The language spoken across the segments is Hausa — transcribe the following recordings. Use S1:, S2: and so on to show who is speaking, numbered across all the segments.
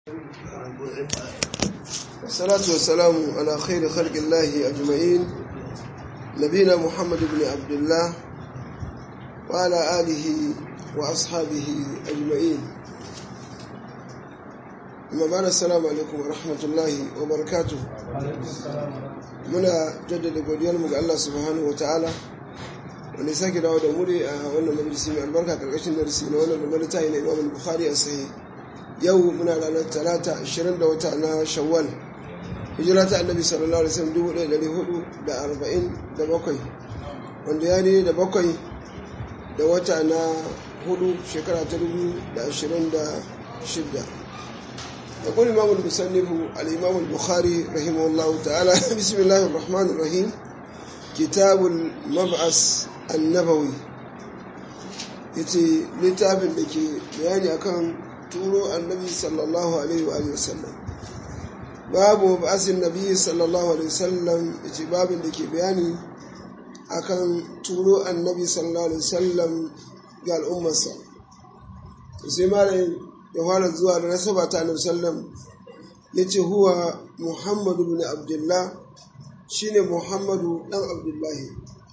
S1: والصلاة والسلام على خير خلق الله أجمعين نبينا محمد بن عبد الله وعلى آله وأصحابه أجمعين أما بعد السلام عليكم ورحمة الله وبركاته muna jaddada godiyarmu ga Allah subhanahu wa ta'ala wanda sake dawo da muri a wannan majalisi mai albarka karkashin darasi na wannan babban littafi na Imam Bukhari a sahih yau muna ranar talata 20 da wata na Shawwal hijira ta Annabi sallallahu alaihi wasallam 1447 wanda ya ne da bakwai da wata na hudu shekara ta 2026 يقول الإمام المصنف الإمام البخاري رحمه الله تعالى بسم الله الرحمن الرحيم كتاب المبعث النبوي yace littafin da ke bayani akan turo annabi sallallahu alaihi wa wasallam babu ba'asin nabi sallallahu alaihi wasallam yace babin da ke bayani akan turo annabi sallallahu alaihi wasallam ga al'ummarsa sai malamin ya fara zuwa da nasaba ta annabi sallam ya ce huwa muhammadu bin abdullah shine muhammadu dan abdullahi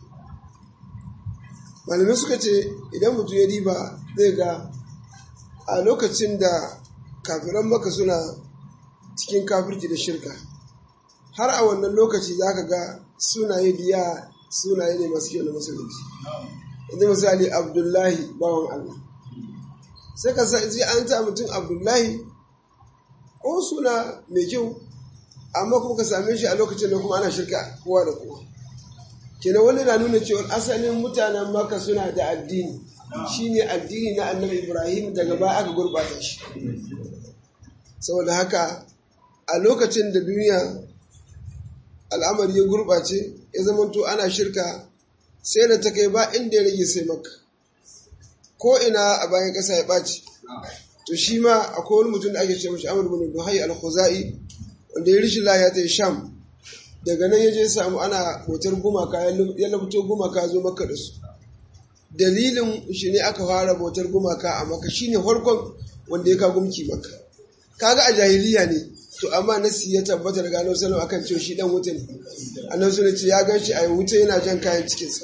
S1: malamai suka ce idan mutum ya riba zai ga a lokacin da kafiran maka suna cikin kafirci da shirka har a wannan lokaci za ka ga sunaye biya sunaye ne masu kyau na musulunci yanzu misali abdullahi bawan allah sai ka sa ji an ta mutum abdullahi ko suna mai kyau amma kuma ka same shi a lokacin da kuma ana shirka kowa da kowa kenan wani na nuna cewa asalin mutanen maka suna da addini shine addini na annabi ibrahim daga baya aka gurbata shi saboda haka a lokacin da duniya al'amari ya gurbace ya zamanto ana shirka sai da ta kai ba inda ya rage sai maka ko ina a bayan ƙasa ya ɓaci to shi ma akwai wani mutum da ake ce mashi amur bin duhai al-khuzai wanda ya rishi laya ta sham daga nan ya je samu ana hotar gumaka ya lafito gumaka zo maka da su dalilin shi ne aka fara bautar gumaka a maka shine farkon wanda ya ka gumki maka kaga a jahiliya ne to amma nasi ya tabbata daga annabi sallallahu akan cewa shi dan wuta ne annabi sallallahu ce ya gan shi a wuta yana jan kayan cikinsa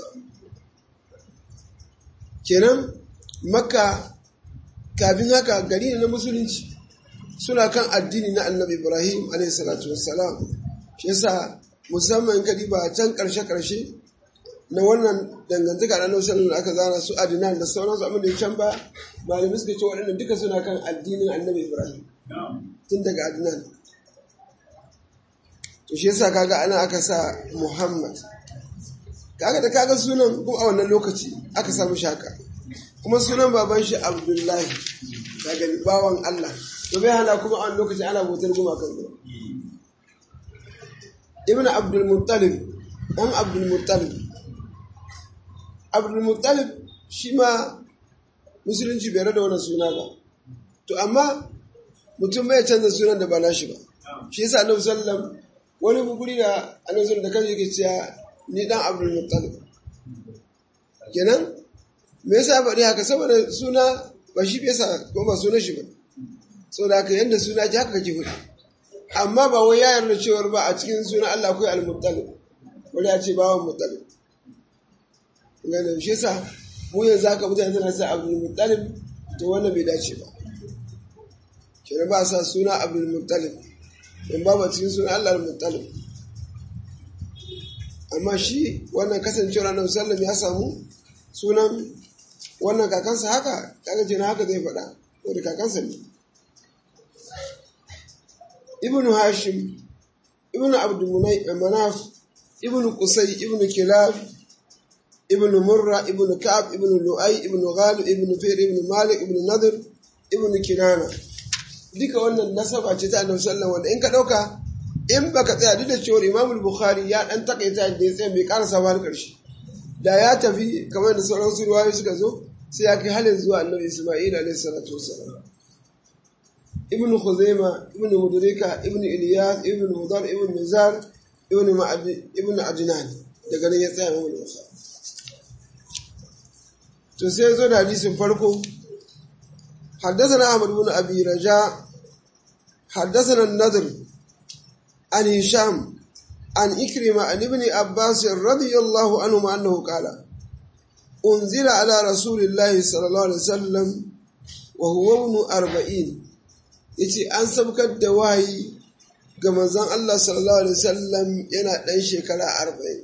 S1: kenan makka kafin haka gari ne na musulunci suna kan addini na annabi ibrahim alaihissalatu wassalam shi yasa musamman kadi ba can karshe-karshe na wannan dangantaka na nausar da aka zana su adinan da sauransu abin da ya can ba malamai suka ce waɗannan duka suna kan addinin annabi ibrahim tun daga adinan to shi yasa kaga ana aka sa muhammad kaga da kaga sunan kuma a wannan lokaci aka samu shaka kuma sunan baban shi abdullahi daga bawan Allah to bai hana kuma a lokaci ana bautar gumakan ruwa ibn abdul muttalib dan abdul muttalib abdul muttalib shi ma musulunci bai rada wannan suna ba to amma mutum bai canza sunan da ba nashi ba shi yasa annabi sallam wani guri da annabi sallam da kan yake cewa ni dan abdul muttalib kenan me yasa faɗi haka saboda suna ba shi yasa ko ba sunan shi ba saboda haka yanda suna ji haka kake faɗi amma ba wai ya yarda cewar ba a cikin sunan Allah akwai al-muttalib wani ya ce bawan muttalib ngana shi yasa mu yanzu haka mutane suna sa abdul muttalib to wannan bai dace ba kenan ba sa suna abdul muttalib in ba ba cikin sunan Allah al-muttalib amma shi wannan kasancewar annabi sallam ya samu sunan wannan kakansa haka kaga jina haka zai faɗa ko da kakansa ne ibnu hashim ibnu abdul manaf ibnu qusay ibnu kilab ibnu murra ibnu ka'ab ibnu lu'ay ibnu ghalib ibnu fir ibnu malik ibnu nadr ibnu kinana duka wannan nasaba ce ta annabi sallallahu wanda in ka dauka in baka tsaya duk da cewa imam bukhari ya dan takaita da ya tsaya bai karasa ba har karshe da ya tafi kamar da sauran su ruwayoyi suka zo sai ya kai halin zuwa annabi Isma'il alaihi salatu wassalam ibn Khuzaima ibn Mudrika ibn Ilyas ibn Mudar ibn Nizar ibn Ma'adi ibn Ajnan daga nan ya tsaya mu Bukhari to sai zo da hadisin farko حدثنا أحمد بن أبي رجاء حدثنا النذر عن هشام عن إكرمة عن ابن عباس رضي الله عنهما أنه قال أنزل على رسول الله صلى الله عليه وسلم وهو ابن أربعين yace an sabkar da wahayi ga manzon Allah sallallahu alaihi wasallam yana ɗan shekara arba'in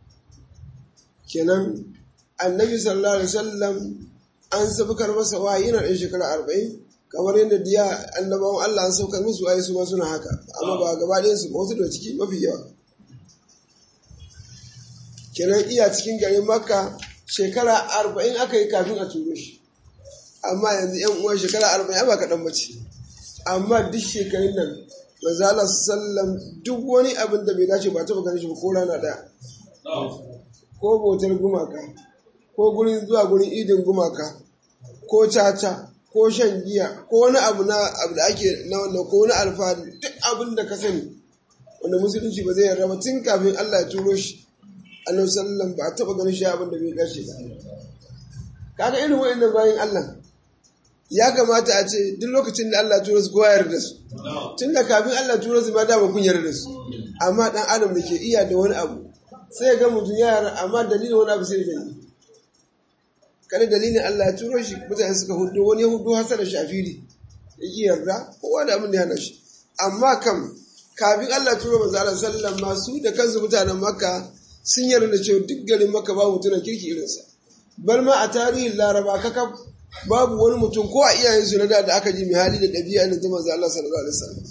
S1: kenan annabi sallallahu alaihi wasallam an sabkar masa wahayi yana ɗan shekara arba'in kamar yadda diya annabawan Allah an saukar musu wahayi su ma suna haka amma ba gaba ɗayan su wasu da ciki mafi yawa kenan iya cikin garin makka shekara arba'in aka yi kafin a turo shi amma yanzu yan uwan shekara arba'in ba kaɗan bace amma duk shekarun nan manzala sallam duk wani abin da bai dace ba taɓa ganin shi ba ko rana ɗaya ko bautar gumaka ko gurin zuwa gurin idin gumaka ko caca ko shan giya ko wani abu na abu da ake na wannan ko wani alfahari duk abin da ka sani wanda musulunci ba zai yarda ba tun kafin Allah ya turo shi annabi sallam ba a taɓa ganin shi abin da bai dace ba kaga irin wa'annan bayan Allah ya kamata a ce duk lokacin da Allah tura su kowa yarda su tun da kafin Allah tura su ma dama kun yarda su amma dan adam da ke iya da wani abu sai ya ga mutum ya yarda amma dalilin wani abu sai ya gani kada dalilin Allah ya turo shi mutane suka hudu wani ya hudu hasar da shafiri ya ki yarda kowa da abin da ya hana shi amma kam kafin Allah tura manzo Allah sallallahu masu da kansu mutanen Makka sun yarda cewa duk garin Makka ba mutumin kirki irinsa bar ma a tarihin Laraba kakaf babu wani mutum ko a iyayensu na da aka ji mai hali da ɗabi'a na zama Allah sallallahu alaihi wasallam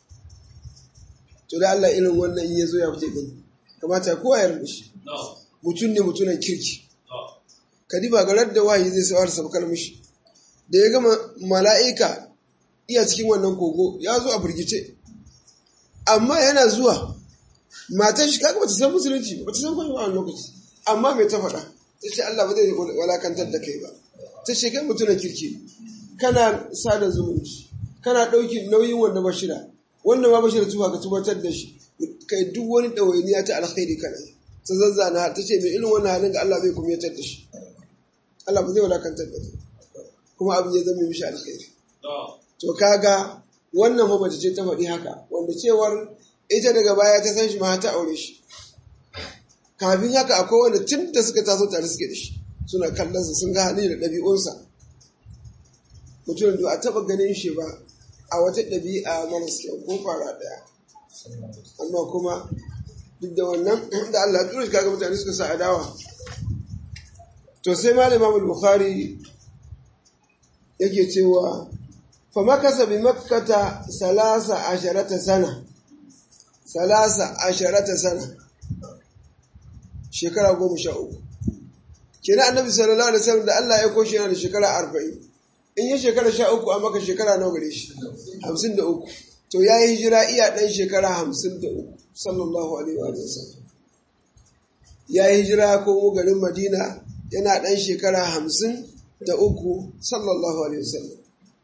S1: to da Allah irin wannan in ya zo ya fice gani kamata kowa ya rubuce shi mutum ne mutunan kirki kadiba ga radda wahayi zai sawar sabkar mishi da ya gama mala'ika iya cikin wannan kogo ya zo a firgice amma yana zuwa matan shi kaga bata san musulunci bata san kuma wannan lokaci amma mai ta faɗa ta ce Allah ba zai walakantar da kai ba ta ce kai mutumin kirki kana sada zumunci kana ɗauki nauyin wanda ba shida wanda ma ba shida tuba ka tubatar da shi kai duk wani ɗawainiya ta alkhairi kana ta zazzana ta ce mai irin wannan halin ga Allah bai kuma yatar da shi Allah ba zai wadakantar da kai kuma abin ya zama mishi alkhairi to kaga wannan fa mace ce ta faɗi haka wanda cewar ita daga baya ta san shi ma ta aure shi kafin haka akwai wanda tun da suka taso tare suke da shi suna kallonsa sun ga hali da ɗabi'unsa mutum da a taɓa ganin shi ba a wata ɗabi'a maras kyau ko fara ɗaya amma kuma duk da wannan da Allah tura shi kaga mutane suka sa adawa to sai malam Imam Bukhari yake cewa fa makasa bi makkata salasa asharata sana salasa asharata sana shekara goma sha uku kenan annabi sallallahu alaihi wasallam da Allah ya koshi yana da shekara arba'in in yi shekara sha uku a maka shekara nawa gare shi hamsin da uku to ya yi hijira iya ɗan shekara hamsin da uku sallallahu alaihi wa sallam ya yi hijira ko garin madina yana ɗan shekara hamsin da uku sallallahu alaihi wa sallam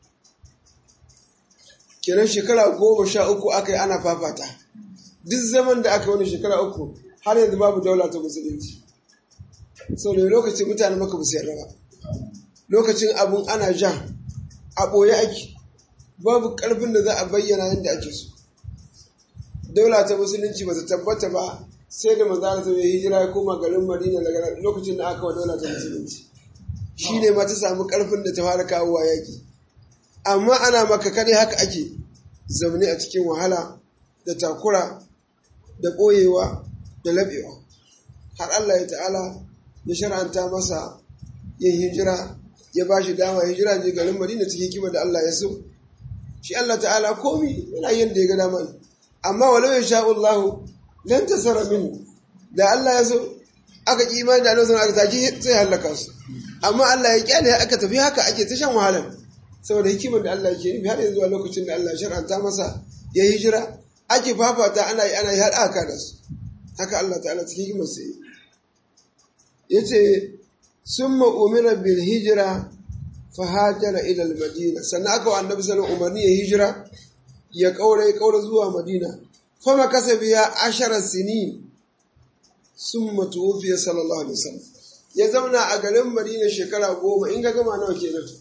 S1: kenan shekara goma sha uku aka yi ana fafata duk zaman da aka wani shekara uku har yanzu babu daula ta musulunci sau da lokacin mutane maka musu yarda ba lokacin abun ana ja a ɓoye ake babu ƙarfin da za a bayyana yadda ake so daula ta musulunci ba ta tabbata ba sai da manzana ta yi hijira ya koma garin madina daga lokacin da aka wa daula ta musulunci shi ne ma ta samu ƙarfin da ta fara kawowa yaƙi amma ana maka kare haka ake zaune a cikin wahala da takura da ɓoyewa da laɓewa har Allah ya ta'ala ya shar'anta masa yin hijira ya ba shi dama hijira je garin Madina cikin kima da Allah ya so shi Allah ta'ala komi yana yin da ya ga dama amma walau ya sha Allah lan tasara min da Allah ya so aka ki imani da Allah aka taki sai halaka su amma Allah ya kyale aka tafi haka ake ta shan wahala saboda hikimar da Allah ke nufi har yanzu a lokacin da Allah ya shar'anta masa ya hijira ake fafata ana yi ana yi har aka da su haka Allah ta'ala cikin hikimar sai ya ce sun ma'umira bil hijira fahajara ilal madina sannan aka wa annabi sallallahu umarni ya hijira ya kaura ya kaura zuwa madina fama kasa biya ashara sini sun matuwufiya sallallahu alaihi wasallam ya zauna a garin madina shekara goma in ga gama nawa kenan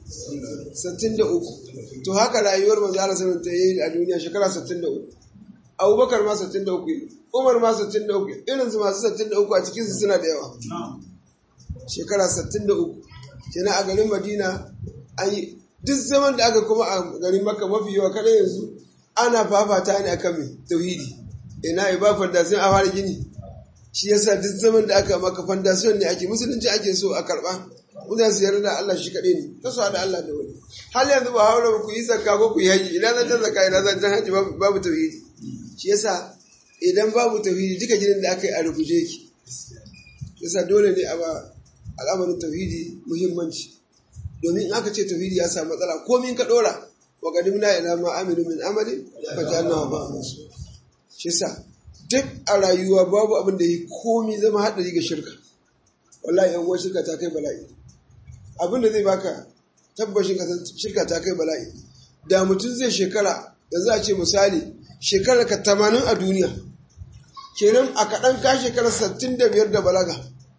S1: 63 to haka rayuwar manzo Allah sallallahu alaihi wasallam ta yi a duniya shekara 63 Abubakar ma 63 Umar ma 63 irin su masu 63 a cikin su suna da yawa shekara 63 kenan a garin Madina an yi duk zaman da aka kuma a garin Makka mafi yawa kada yanzu ana fafata ne akan mai tauhidi ina iba fondasiyon a fara gini shi yasa duk zaman da aka maka fondasiyon ne ake musulunci ake so a karba mutane su yarda da Allah shi kaɗai ne ta su da Allah da wani hal yanzu ba haura ku yi zakka ko ku yi haji ina zan ta zakka ina zan ta haji babu tauhidi shi yasa idan babu tauhidi duka gidan da aka yi a rubuce ki yasa dole ne a ba al'amarin tauhidi muhimmanci domin in aka ce tauhidi ya samu matsala komin ka dora wa qadimna ila ma amilu min amalin fa ja'alnahu ba'an shi yasa duk a rayuwa babu abin da yi komi zama haɗari ga shirka wallahi yan uwan shirka ta kai bala'i abin da zai baka tabbashin ka shirka ta kai bala'i da mutum zai shekara yanzu a ce misali shekara ka tamanin a duniya kenan a kaɗan ka shekara sattin da biyar da balaga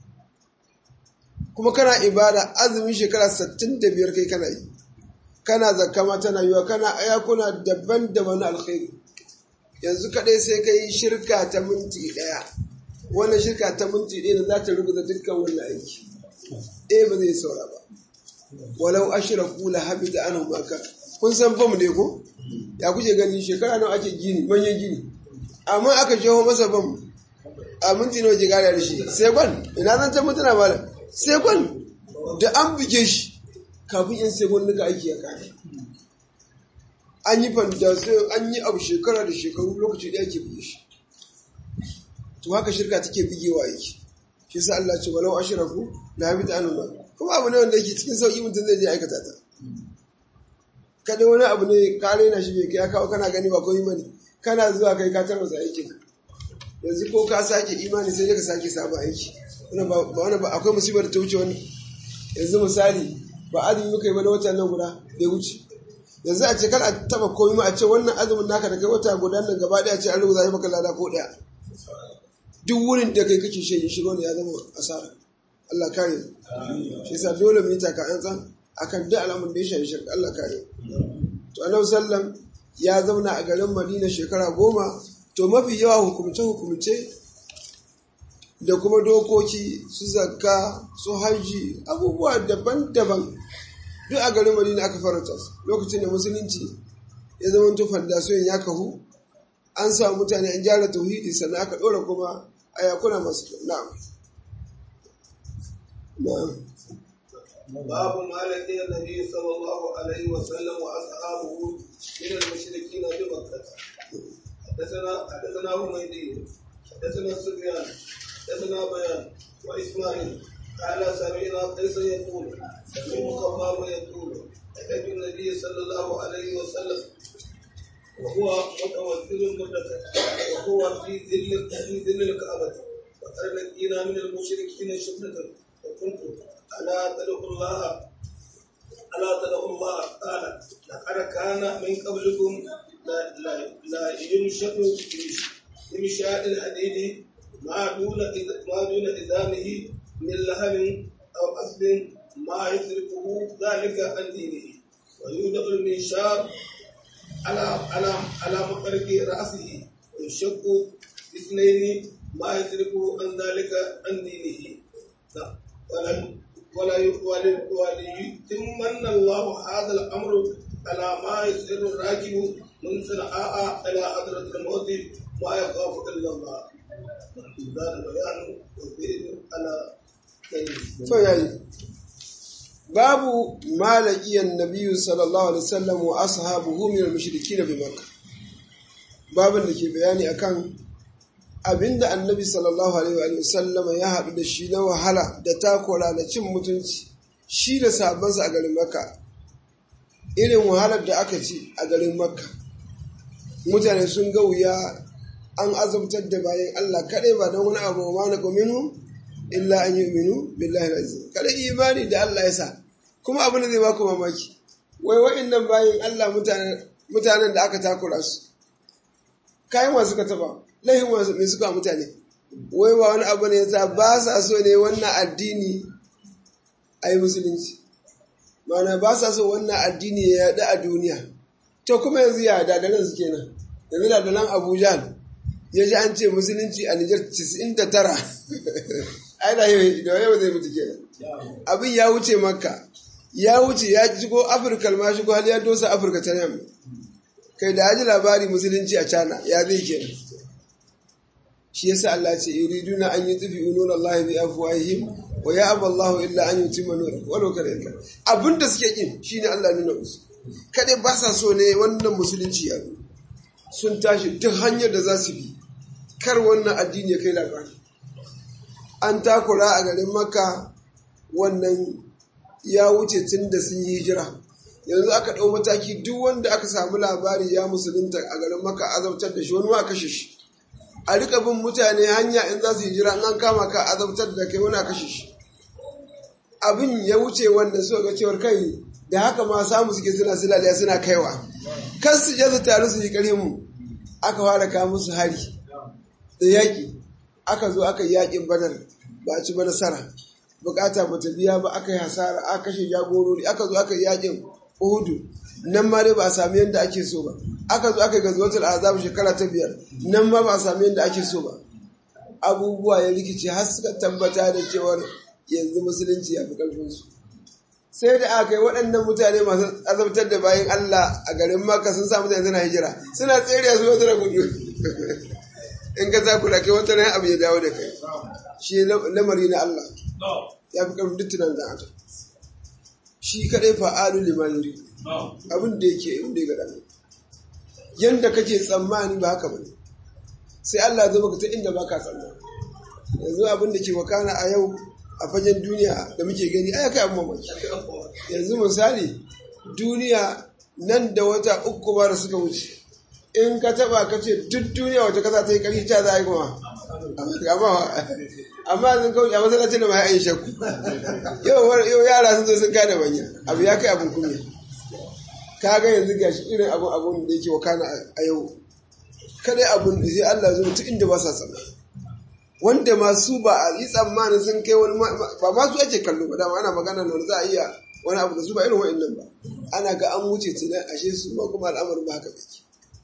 S1: kuma kana ibada azumin shekara sattin da biyar kai kana yi kana zakama tana yiwa kana ayakuna daban-daban na alkhairi yanzu kaɗai sai ka yi shirka ta minti ɗaya wannan shirka ta minti ɗaya da za ta rubuta dukkan wannan aiki ɗaya ba zai saura ba walau ashira kula habi da anu maka kun san bam ne ko ya kuke gani shekara nawa ake gini manyan gini amma aka jeho masa bam a minti nawa ke gada da shi sai kwan ina zan ta mutuna malam sai kwan da an buge shi kafin yan sai nuka aiki ya kare an yi fandasiyon an yi abu shekara da shekaru lokaci da yake buge shi to haka shirka take bigewa yake shi sa Allah ce walau ashraku la habita anhum kuma abu ne wanda yake cikin sauki mutum zai je aikata ta kada wani abu ne ka raina shi bai kai kawo kana gani ba komai bane kana zuwa kai ka tarwasa aikin yanzu ko ka sake imani sai dai ka sake sabon aiki wannan ba wannan ba akwai musibar da ta wuce wani yanzu misali ba azumi muka yi ba na watan nan guda da wuce yanzu a ce kar a taba komai ma a ce wannan azumin naka da kai wata guda nan gaba daya ce an rubuta maka lada ko daya duk wurin da kai kake shi shi ne ya zama asara Allah kare shi yasa dole mu yi taka an tsan akan duk alamun da ya shafi shirka Allah kare to annabi sallam ya zauna a garin Madina shekara goma to mafi yawa hukumce hukumce da kuma dokoki su zakka su haji abubuwa daban-daban duk a garin Madina aka faranta su lokacin da musulunci ya zama to fandasiyon ya kahu an samu mutane an gyara tauhidi sannan aka ɗora kuma a yakuna masu kyau na'am na'am
S2: باب ما لقي النبي صلى الله عليه وسلم واصحابه من المشركين بمكه حدثنا حدثنا حميدي حدثنا سفيان حدثنا بيان واسماعيل قال سمعنا قيس يقول سمعت خباب يقول اتيت النبي صلى الله عليه وسلم وهو متوكل مدته وهو في ظل في ظل الكعبه وقد لقينا من المشركين شبهه وكنت ألا تدعوا الله ألا تدعوا الله قال لقد كان من قبلكم لا لا لا ينشأ بمشاء الحديد ما دون ما دون إذامه من لهب أو أصل ما يصرفه ذلك عن دينه ويودع المنشار على على على مفرق رأسه ويشق اثنين ما يصرفه عن ذلك عن دينه ولم ولا وليتمن الله هذا الامر على ما يسر الراكب من صنعاء الى حضرة الموت ما يخاف الا الله هذا بيان والدليل على
S1: to yayi babu malakiyan nabiyyu sallallahu alaihi wasallam wa ashabuhu min al-mushrikeen bi makkah babin da ke bayani akan abinda annabi sallallahu alaihi wa sallama ya haɗu da shi na wahala da takura da cin mutunci shi da sabansa a garin makka irin wahalar da aka ci a garin makka mutane sun ga wuya an azabtar da bayan allah kaɗai ba don wani abu ma na kominu illa an yi minu billahi azim kada imani da allah ya sa kuma abin da zai baku mamaki wai wa'annan bayan allah mutanen da aka takura su kayan wasu ka taba laifin wasu mai suka mutane wai ba wani abu ne ta ba sa so ne wannan addini a yi musulunci mana ba sa so wannan addini ya yaɗu a duniya to kuma yanzu ya dadalan su kenan yanzu dadalan abuja ya ji an ce musulunci a nijar 99 ai da yau zai mutu kenan abin ya wuce makka ya wuce ya shigo afirka ma shigo hali ya dosa afirka ta yamma kai da haji labari musulunci a cana ya zai kenan shi yasa Allah ce yuriduna an yutfi unur Allah bi afwahihim wa ya'ba Allah illa an yutimma nur walau kana yanka abinda suke kin shine Allah nuna musu kadai ba sa so ne wannan musulunci ya sun tashi duk hanyar da za su bi kar wannan addini ya kai labari an takura a garin makka wannan ya wuce tun da sun yi hijira yanzu aka ɗau mataki duk wanda aka samu labari ya musulunta a garin maka azabtar da shi wani ma kashe shi a rika bin mutane hanya in za su hijira in an kama ka azabtar da kai wani kashe shi abin ya wuce wanda suka ga cewar kai da haka ma samu suke suna silaliya suna kaiwa kan su je su taru su yi ƙarfin mu aka fara kawo musu hari da yaƙi aka zo aka yi yaƙin badar ba a ci ba nasara bukata ba ta biya ba aka yi hasara aka kashe jagorori aka zo aka yi yakin uhudu nan ma dai ba a sami yadda ake so ba aka zo aka yi gazuwatul azab shekara ta biyar nan ma ba a sami yadda ake so ba abubuwa ya rikice har suka tabbata da cewar yanzu musulunci ya fi karfinsu sai da aka yi waɗannan mutane masu azabtar da bayan Allah a garin Makka sun sa mutane suna hijira suna tsere su wata da kuɗi in ka za ku da kai wata ran abu ya dawo da kai shi lamari na Allah ya fi ƙarfin duk tunan da aka shi kaɗai fa'alu lima yuri abin da yake inda ya gada yanda kake tsammani ba haka bane sai Allah zama ka ta inda ba ka tsammani yanzu abin da ke wakana a yau a fagen duniya da muke gani ai kai abin mamaki yanzu misali duniya nan da wata uku ba da suka wuce in ka taba ka ce duk duniya wata kasa ta yi ƙarfi ta za a yi kuma amma sun kauce a masallacin da ma ya yi shakku yau yara sun zo sun kada manya abu ya kai abin kunya ka ga yanzu gashi irin abun abun da yake wakana a yau kadai abun da sai Allah zo mutu inda ba sa tsama wanda masu ba a yi tsammanin sun kai wani ba ma su ake kallo ba dama ana magana da za a iya wani abu da su ba irin wa'annan ba ana ga an wuce tunan ashe su ma kuma al'amarin ba haka yake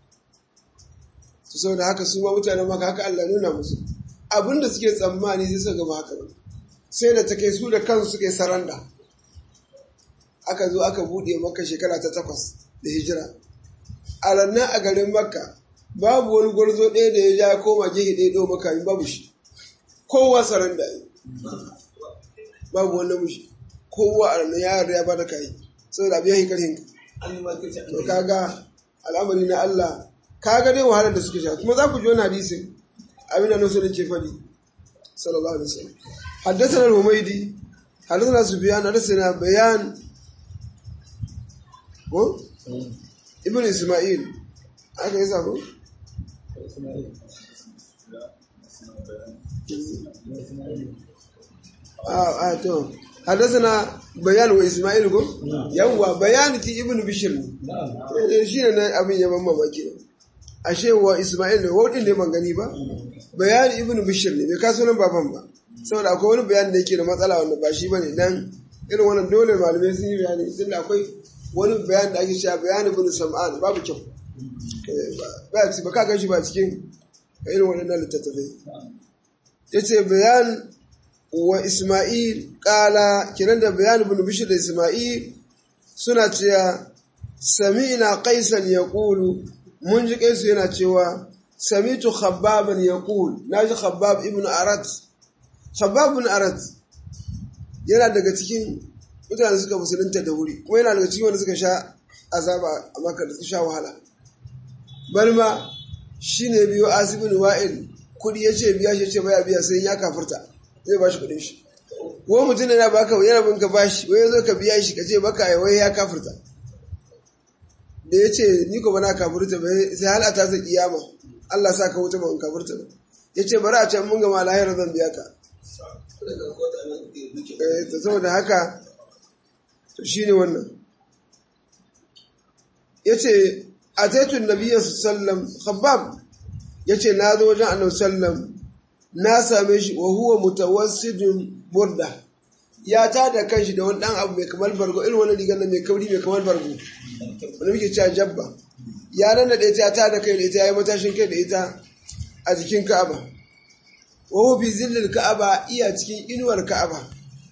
S1: su sau da haka su ma mutanen maka haka Allah nuna musu abin da suke tsammani sai suka gaba haka ba sai da ta kai su da kansu suka yi saranda aka zo aka buɗe maka shekara ta takwas da hijira a rannan a garin makka babu wani gwarzo ɗaya da ya ja koma gehe ɗaya ɗau maka babu shi kowa saranda yi babu wani mushi kowa a rannan ya yarda ya bada kayi saboda abu ya yi karhin to kaga al'amari na Allah kaga dai wahalar da suka sha kuma za ku ji wani hadisin abin da nasu da ke faɗi sallallahu alaihi wasallam حدثنا الهميدي حدثنا سفيان حدثنا بيان ko ibn isma'il aka yi sako a to حدثنا بيان واسماعيل ko yawa bayani ti ibn bishr ne shi ne abin yaban mamaki ashe wa isma'il ne wadin ne ban gani ba bayani ibn bishr ne bai kaso nan baban ba saboda akwai wani bayani da yake da matsala wanda ba shi bane dan irin wannan dole malamai sun yi bayani tunda akwai wani bayani da ake cewa bayani ibn sam'an babu kyau ba ba ka gashi ba cikin irin wannan littattafai yace bayan wa isma'il kala kiran da bayan ibn bishr da isma'il suna cewa sami'na qaisan yaqulu mun ji kaisu yana cewa samitu khabbaban yaqul naji khabbab ibn arat khabbab ibn arat yana daga cikin mutane suka musulunta da wuri kuma yana daga cikin wanda suka sha azaba a maka da suka sha wahala balma shine biyo asibin wa'il kudi yace biya shi ce baya biya sai ya kafirta zai bashi kudin shi ko mutum ne na baka yana bin ka bashi wai zo ka biya shi ka ce baka wai ya kafirta da ya ce ni ko bana kafirta ba sai hal a tasa kiyama Allah sa ka wuta ba in kafirta ba ya ce bari a can mun gama lahira zan biya ka ta saboda haka to shi ne wannan ya ce a taitun nabiya sallam khabbab ya ce na zo wajen annabi sallam na same shi wa huwa mutawassidun burda ya ta da kanshi da wani dan abu mai kamar bargo irin wani rigar mai kauri mai kamar bargo wani muke cewa jabba ya nan da ita ta da kai da ita ya yi matashin kai da ita a jikin ka'aba wa fi zillil ka'aba iya cikin inuwar ka'aba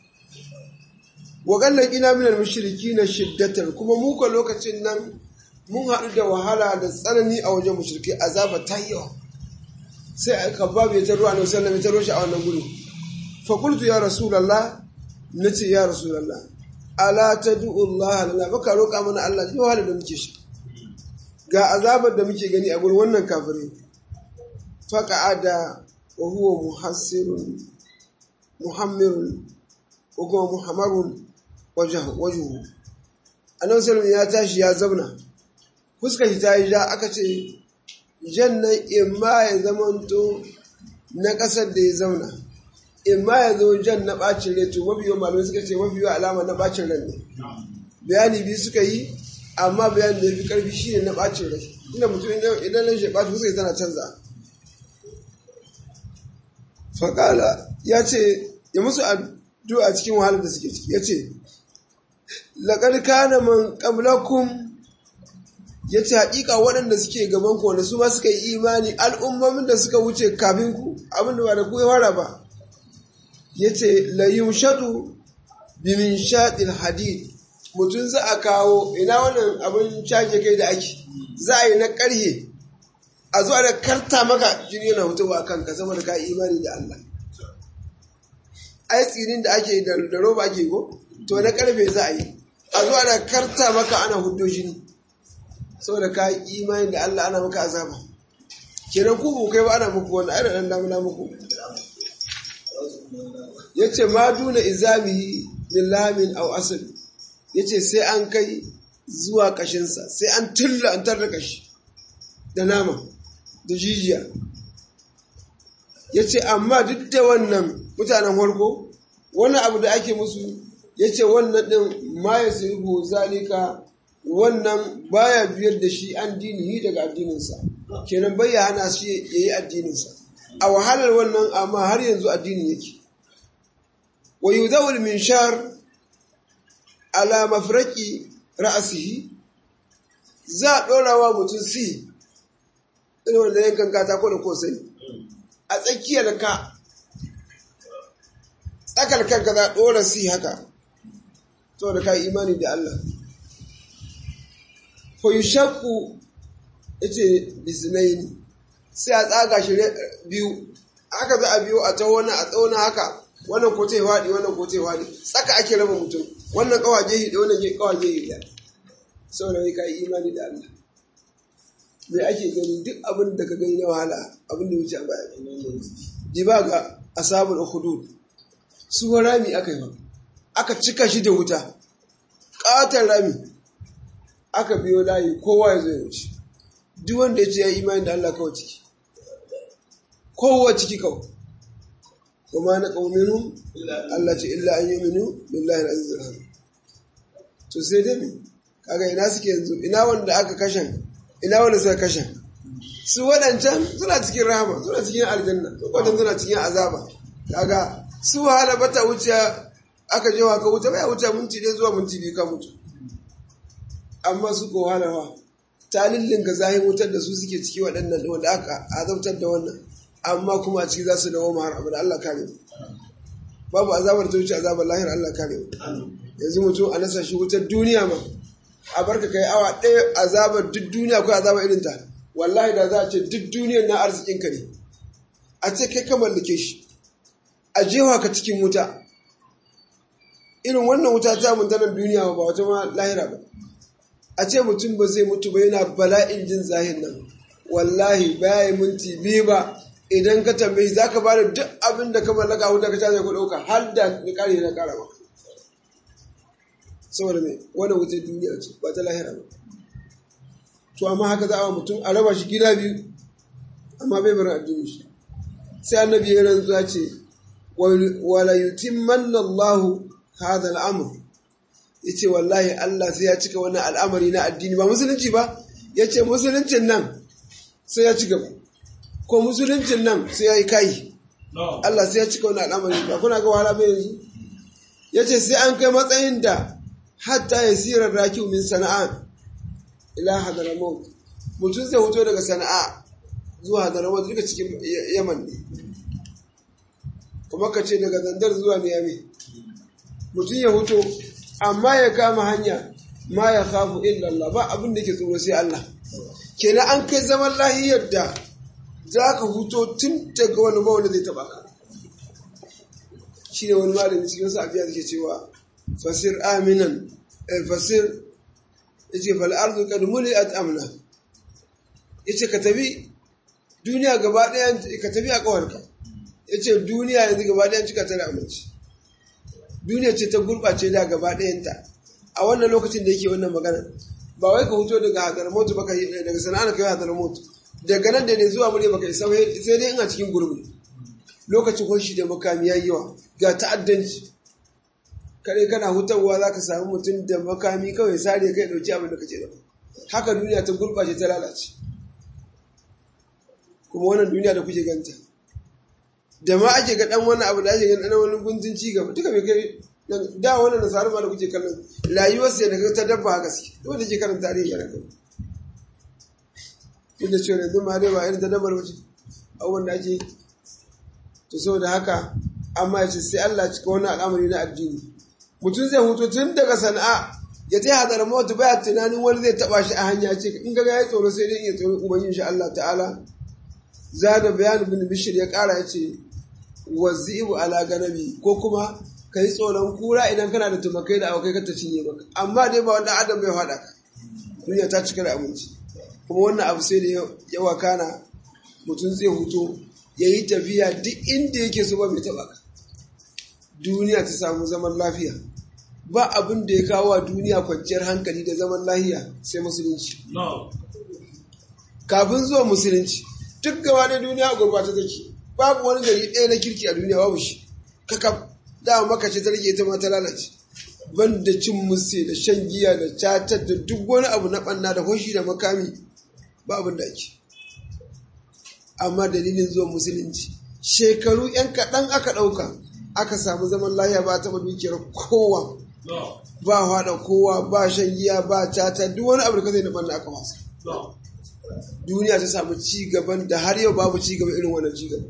S1: wa gallan ina minal mushriki na shiddatar kuma mu ko lokacin nan mun haɗu da wahala da tsanani a wajen mushriki azaba ta yawa sai aka babu ya taro annabi sallallahu alaihi wasallam ya taro shi a wannan guri fa qultu ya rasulullah nace ya rasulullah ala tad'u Allah lana baka roƙa mana Allah ji wahala da muke shi ga azabar da muke gani a gurin wannan kafirai faqa'ada wa huwa muhassirun muhammirun wa kuma muhammarun wajhu annabi sallallahu ya tashi ya zauna fuskar shi ta yi ja aka ce jannan imma ya zamanto na ƙasar da ya zauna imma ya zo jan na ɓacin rai to mabiyo malamai suka ce mabiyo alama na ɓacin rai ne bayani biyu suka yi amma bayani da ya fi ƙarfi shi ne na ɓacin rai inda mutum idan nan shi ɓacin fuskar tana canza faƙala ya ce ya musu addu'a cikin wahalar da suke ciki ya ce laƙar kana man ƙablakun ya ce haƙiƙa waɗanda suke gaban ku wanda su ma suka yi imani al'ummomin da suka wuce kafin ku abin da ba da ku ya fara ba ya ce layun shaɗu bimin shaɗin hadid mutum za a kawo ina wannan abin shage kai da ake za a yi na ƙarhe a zuwa da karta maka jini yana hutuwa a kanka saboda ka imani da Allah ai tsinin da ake da roba ake ko to na ƙarfe za a yi a zuwa da karta maka ana hudo jini saboda ka yi imani da Allah ana maka azaba kenan ku bu kai ba ana muku wannan ai dan damuna muku yace ma duna izami min lamin aw asl yace sai an kai zuwa kashinsa sai an tulla an tarda kashi da nama da jijiya yace amma duk da wannan mutanen farko wannan abu da ake musu yace wannan din ma yasibu zalika wannan baya biyar da shi an dinihi daga addininsa kenan bai ya hana shi ya yi addininsa a wahalar wannan amma har yanzu addini yake wa yudawul minshar ala mafraki ra'asihi za a ɗora wa mutum si irin wanda yankan katako da kosai a tsakiyar ka tsakar kanka za a ɗora si haka saboda ka yi imani da Allah fayushakku ya ce bisinaini sai a tsaga shi biyu aka za a biyu a ta wani a tsawon haka wannan ko tai faɗi wannan ko tai faɗi tsaka ake raba mutum wannan kawaje hi da wannan kawaje hi da saboda kai kai imani da Allah me ake gani duk abin da ka gani na wahala abin da wuce a baya di ba ga asabul hudud su rami aka yi aka cika shi da wuta ƙatar rami aka biyo layi kowa ya zai wuce duk wanda ya ce ya imani da Allah kawai ciki kowa ciki kawai kuma na ƙauninu Allah ce illa an yi minu billahi na azizul hamid to sai dai me kaga ina suke yanzu ina wanda aka kashen ina wanda suka kashen su waɗancan suna cikin rahama suna cikin aljanna su waɗancan suna cikin azaba kaga su wahala bata wuce aka je ka wuce bai wuce minti ɗaya zuwa minti biyu ka mutu amma su ko halawa ta lillinka zahin wutar da su suke ciki waɗannan wanda aka azabtar da wannan amma kuma a ciki za su dawo har abada Allah kare mu babu azabar ta wuce azabar lahir Allah kare mu yanzu mutum a nasa shi wutar duniya ma a barka kai awa ɗaya azabar duk duniya ko azabar irin ta wallahi da za a ce duk duniyar na arzikin ka ne a ce kai ka mallake shi a jewa ka cikin wuta irin wannan wuta ta mun tanar duniya ba wata ma lahira ba a ce mutum ba zai mutu ba yana bala'in jin zahin nan wallahi baya minti biyu ba idan ka tambayi za ka bada duk abin da ka mallaka wuta ka caje ku ɗauka har da ni kare na kara maka saboda mai wani wutar duniya ce ba ta lahira ba to amma haka za a mutum a raba shi gida biyu amma bai bar addini shi sai annabi ya rantsuwa ce wala yutimmanna Allahu hadha al-amr yace wallahi Allah sai ya cika wannan al'amari na addini ba musulunci ba yace musuluncin nan sai ya ci gaba ko musuluncin nan sai ya yi kai Allah sai ya cika wannan al'amari ba kuna ga wahala bai yanzu ya ce sai an kai matsayin da hatta ya sirar raki min sana'a ila hadaramot mutum zai huto daga sana'a zuwa hadaramot duka cikin yaman ne kuma ka ce daga zandar zuwa niyami mutum ya huto amma ya kama hanya ma ya kafu illallah ba abin da ke tsoro sai Allah kenan an kai zaman lahiyar da za ka huto tun daga wani ba wanda zai taba ka shi ne wani malami cikin sa abiya ke cewa fasir aminan fasir ya ce fal'arzu kad muli'at amna ya ce ka tafi duniya gaba ɗaya ka tafi a ƙawarka ya ce duniya yanzu gaba ɗayan cika ta da aminci duniya ce ta gurɓace da gaba ɗayanta a wannan lokacin da yake wannan magana ba wai ka huto daga hadar motu baka daga sana'a ka yi hadar motu daga nan da ne zuwa mure baka isa sai dai ina cikin gurbi lokacin kwanshi da makami ya yawa ga ta'addanci kare kana hutarwa za ka samu mutum da makami kawai sare kai ɗauki abin da kake da haka duniya ta gurɓace ta lalace kuma wannan duniya da kuke ganta da ma ake ga dan wani abu da ake ganin dan wani guntun ci gaba duka bai kai da wannan nasarar ma da kuke kallon rayuwar sai daga ta dabba haka suke duk da ke karanta tarihi yana kai duk da cewa yanzu ma dai ba irin ta dabbar wace abubuwan da ake to saboda haka amma ya ce sai Allah cika wani al'amari na addini mutum zai hutu tun daga sana'a ya ta hadar mawata baya tunanin wani zai taba shi a hanya ce in ga ya tsoro sai dai iya tsoro ubangiji shi Allah ta'ala zada bayan bin bishir ya kara ya ce wazibu ala ganabi ko kuma ka yi tsoron kura idan kana da tumakai da abokai ka ta cinye maka amma dai ba wanda adam bai faɗa ka duniya ta cika da abinci kuma wannan abu sai da ya wakana mutum zai huto ya yi tafiya duk inda yake so ba mai taɓa ka duniya ta samu zaman lafiya ba abin da ya kawo wa duniya kwanciyar hankali da zaman lafiya sai musulunci kafin zuwa musulunci duk gaba da duniya gurbata take babu wani gari ɗaya na kirki a duniya babu shi kakaf da maka ce ta rage ita ma ta lalace ban da cin musse da shan giya da catar da duk wani abu na ɓanna da hoshi da makami ba abin da ake amma dalilin zuwan musulunci shekaru yan kaɗan aka ɗauka aka samu zaman lahiya ba taɓa dukiyar kowa ba haɗa kowa ba shan giya ba cata duk wani abu da ka zai na ɓanna aka wasa duniya ta samu ci gaban da har yau babu ci gaba irin wannan ci gaba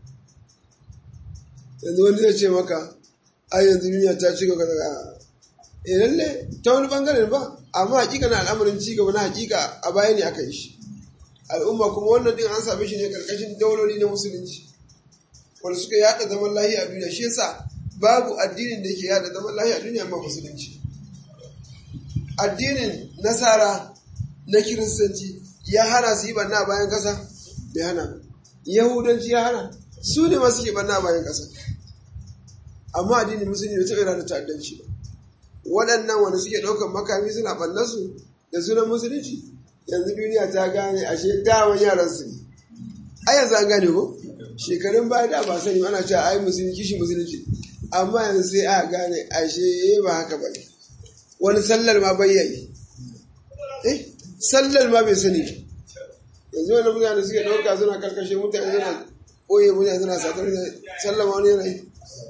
S1: yanzu wani zai ce maka ai yanzu duniya ta ci gaba daga eh lalle ta wani bangaren ba amma hakika na al'amarin ci gaba na hakika a baya ne aka yi shi al'umma kuma wannan din an same shi ne karkashin dauloli na musulunci wanda suka yada zaman lahiya a duniya shi yasa babu addinin da yake yada zaman lahiya a duniya amma musulunci addinin nasara na kiristanci ya hana su yi banna a bayan kasa bai hana yahudanci ya hana su ne masu ke banna a bayan kasa amma addinin musulunci bai taɓa da ta'addanci ba waɗannan wanda suke ɗaukar makami suna ɓannansu da sunan musulunci yanzu duniya ta gane ashe daman yaran su ne ai yanzu an gane ko shekarun baya da ba sani ana cewa ai musulunci kishi musulunci amma yanzu sai a gane ashe ba haka ba wani sallar ma bayyane eh sallar ma bai sani yanzu wani mutane suke ɗauka suna karkashe mutane suna ɓoye mutane suna satar sallar ma wani yanayi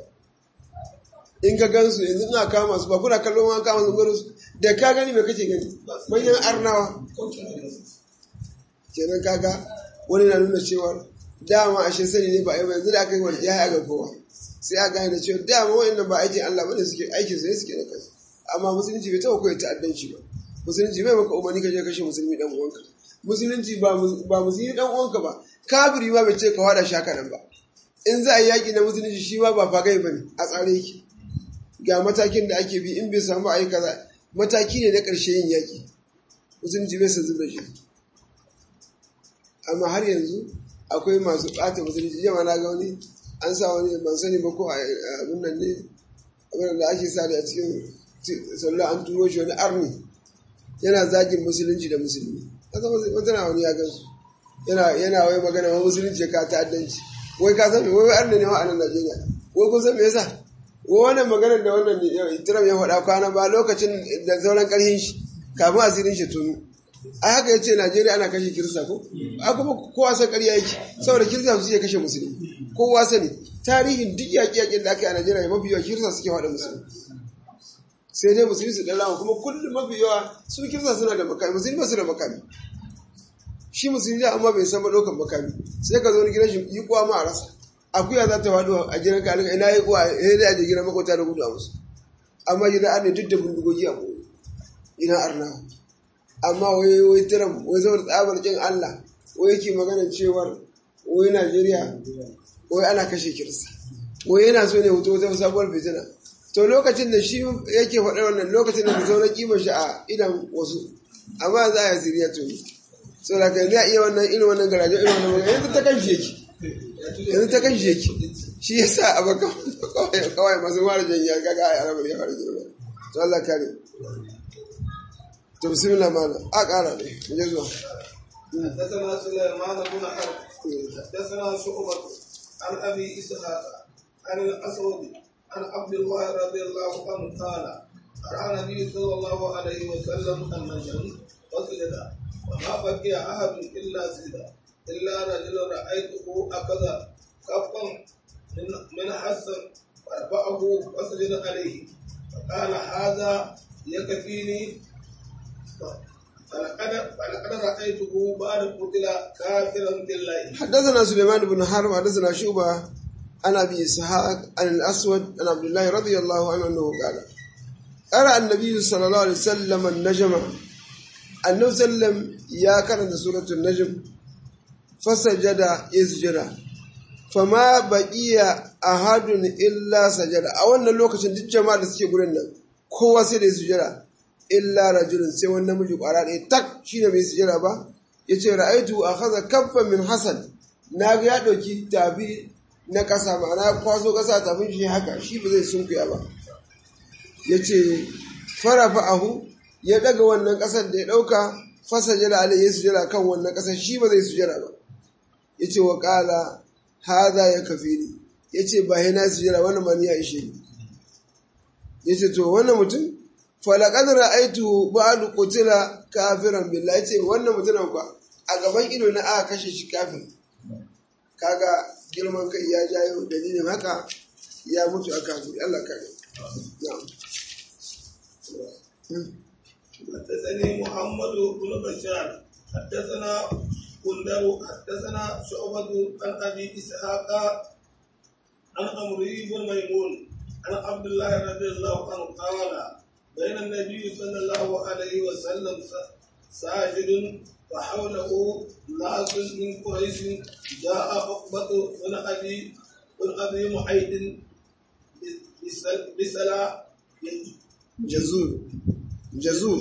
S1: in ka gansu yanzu ina kama su ba kuna kallon wani kama su gurin su da ka gani mai kake gani manyan arnawa kenan kaga wani na nuna cewa dama ashe sani ne ba yanzu da aka yi wani ya ga kowa sai a gane da cewa dama wa'annan ba aikin Allah bane suke aikin su ne suke da kansu amma musulunci bai taɓa koyi ta'addanci ba musulunci bai maka umarni ka je kashe musulmi dan uwanka musulunci ba musulmi dan uwanka ba kafiri ma bai ce ka wada shaka nan ba in za a yi yaƙi na musulunci shi ma ba fagai ba ne a tsare yake ga matakin da ake bi in bai samu a yi kaza mataki ne na ƙarshe yin yaƙi musulunci bai san zuba shi amma har yanzu akwai masu ɓata musulunci jama na ga wani an sa wani ban sani ba ko abin nan ne abin da ake sa a cikin sallah an turo shi wani arni yana zagin musulunci da musulmi wata na wani ya gansu yana yana wai magana wa musulunci ka ta'addanci wai ka san wai arni ne wa a nan Najeriya wai kun san me yasa wannan maganar da wannan Trump ya faɗa kwana ba lokacin da sauran ƙarfin shi kafin asirin shi tunu a haka ya ce Najeriya ana kashe kirista ko a kuma kowa san ƙarya yake saboda kirista su iya kashe musulmi kowa sani tarihin duk yaƙi yaƙin da aka yi a Najeriya mafi yawa kirista suke faɗa musulmi sai dai musulmi su dalawa kuma kullum mafi yawa su kirsa suna da makami musulmi ba su da makami shi musulmi da amma bai san ɗaukar makami sai ka zo ni gidan shi yi kuwa ma a rasa akuya za ta wado a gidan ka ina yi kuwa ya da aje gidan makwata da gudu a musu amma gidan an ne duk da bindigogi a koyi ina arna amma wai wai tiram wai saboda tsabar kin Allah wai yake maganar cewar wai Najeriya wai ana kashe kirista wai yana so ne hoto wata sabuwar fitina to lokacin da shi yake faɗar wannan lokacin da mutum na kima shi a idan wasu amma za a yi siriya to so da kan ya iya wannan irin wannan garaje irin wannan magana yanzu ta kan shi yake yanzu ta kan shi yake shi ya sa a baka kawai masu mara janya kaga a yarabar ya fara zuwa to Allah kare to bismillah mana a ƙara ne mu je zuwa
S2: حدثنا سليمان بن حرب حدثنا شعبة عن ابي اسحاق عن الاسود عن عبد الله رضي الله عنه قال راى النبي صلى الله عليه وسلم النجم وسجد وما بقي احد الا سجد الا رجل رايته اخذ كفا من من حسن فرفعه وسجد عليه فقال هذا يكفيني فلقد فلقد رايته بعد قتل كافرا بالله
S1: حدثنا سليمان بن حرب حدثنا شعبة عن ابي اسحاق عن الاسود عن عبد الله رضي الله عنه انه قال قرأ النبي صلى الله عليه وسلم النجم النبي صلى الله عليه وسلم يا كانت سورة النجم فسجد يسجد فما بقي أحد إلا سجد أو أن لوكاشن duk jama'a da suke gurin nan kowa sai da ya sujada illa rajulun sai wani namiji kwara ɗaya tak shine bai sujada ba yace ra'aitu akhadha kaffan min hasan na ga ya ɗauki tafi na ƙasa ma'ana ya kwaso ƙasa tafin shi haka shi ba zai sunkuya ba yace farafa ahu ya daga wannan ƙasar da ya ɗauka fasa jira alai ya sujada kan wannan ƙasar shi ba zai sujada ba yace wa qala hadha ya kafini yace ba yana sujada wannan man ya ishe ni yace to wannan mutum falaqad ra'aytu ba'du qutila kafiran billahi yace wannan mutumin kwa a gaban ido na aka kashe shi kafin kaga girman kai ya jayo dalilin haka ya mutu a kafiri Allah kare na'am
S2: حدثني محمد بن بشار حدثنا كندر حدثنا شعبة عن أبي إسحاق عن عمرو بن ميمون عن عبد الله رضي الله عنه قال بين النبي صلى الله عليه وسلم ساجد وحوله ناس من قريش جاء عقبة بن أبي بن أبي معيد بسلا
S1: jazur jazur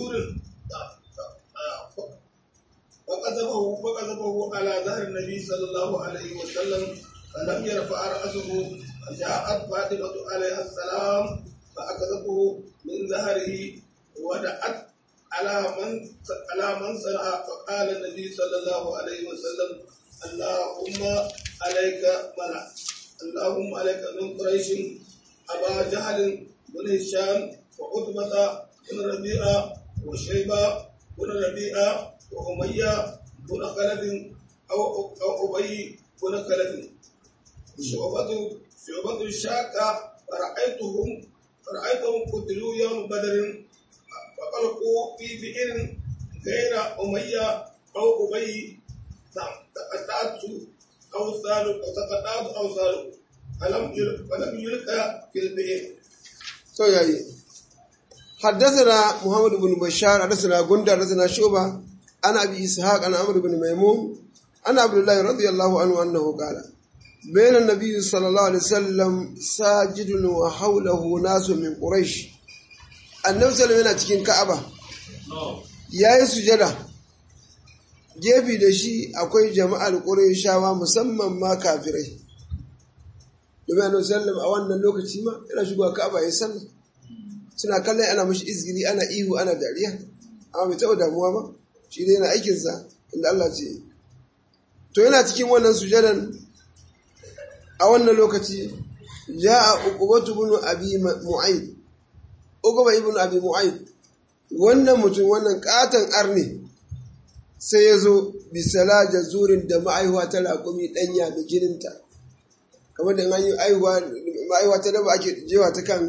S2: فقذفه فقذفه على ظهر النبي صلى الله عليه وسلم فلم يرفع رأسه فجاءت فاطمة عليها السلام فأخذته من ظهره ودعت على من على من صنع فقال النبي صلى الله عليه وسلم اللهم عليك منع اللهم عليك من قريش أبا جهل بن هشام وعتبة بن ربيعة وشيبة بن ربيعة وأمية بن خلف أو أو أبي بن خلف شعبة شعبة الشاكة فرأيتهم فرأيتهم قتلوا يوم بدر فقلقوا في بئر غير أمية أو أبي تقطعت أوصال وتقطعت أوصال فلم فلم يلقى في البئر
S1: to yayi حدثنا محمد بن بشار حدثنا غندر حدثنا شعبة عن ابي اسحاق عن عمرو بن ميمون عن عبد الله رضي الله عنه انه قال بين النبي صلى الله عليه وسلم ساجد وحوله ناس من قريش النبي صلى الله عليه وسلم cikin Ka'aba yayi sujada gefe da shi akwai jama'ar Qurayshawa musamman ma kafirai domin annabi sallam a wannan lokaci ma yana shigowa Ka'aba ya sallah suna kallon ana mashi izgiri ana ihu ana dariya amma bai taɓa damuwa ba shi dai yana aikinsa inda Allah ce to yana cikin wannan sujadan a wannan lokaci ja'a uqubatu ibn abi mu'ayd uquba ibn abi mu'ayd wannan mutum wannan katan arne sai ya zo bisala jazurin da ma'aihuwa ta raƙumi ɗanya da jininta kamar da an yi aihuwa ta daba ake jewa ta kan